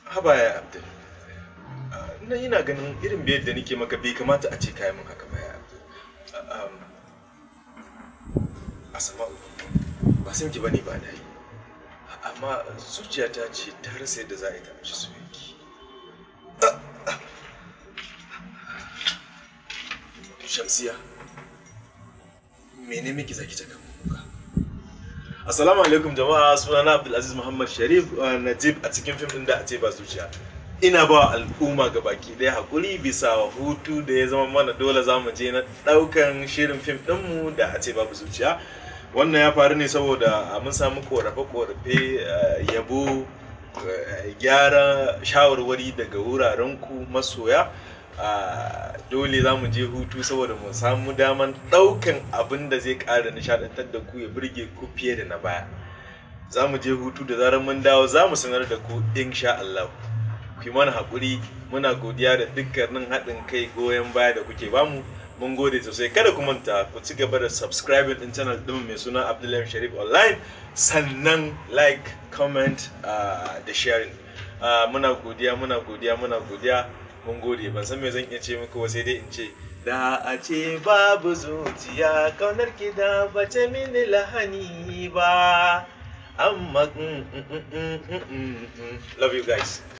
haba ya abdul na ina ganin irin biyar da nake maka bai kamata a ce kayan min haka ba ya abdul asama'u ba san ki bane ba na yi amma zuciyata ce ta rasa yadda za a yi ta mishi soyayya shamsiya mene miki zaki ta kan kuka assalamu alaikum jama'a sunana abdulaziz muhammad sharif najib a cikin fim din da a ce ba zuciya ina ba al'umma ga baki ɗaya hakuri bisa hutu da ya zama mana dole za mu je na ɗaukan shirin fim ɗinmu da a ce babu zuciya wannan ya faru ne saboda mun samu korafe-korafe yabo gyara shawarwari daga wuraren ku masoya dole za mu je hutu saboda mu samu daman ɗaukan abin da zai ƙara nishaɗantar da ku ya burge ku fiye da na baya za mu je hutu da zarar mun dawo za mu sanar da ku insha Allah ku yi mana haƙuri muna godiya da dukkanin haɗin kai goyon baya da kuke bamu mun gode sosai kada ku manta ku ci gaba da subscribing din channel ɗin mai suna Abdullahi Sharif online sannan like comment da sharing muna godiya muna godiya muna godiya mun gode ban san me zan iya ce muku ba sai dai in ce da a ce babu zuciya kaunar ki da bace mini lahani ba amma love you guys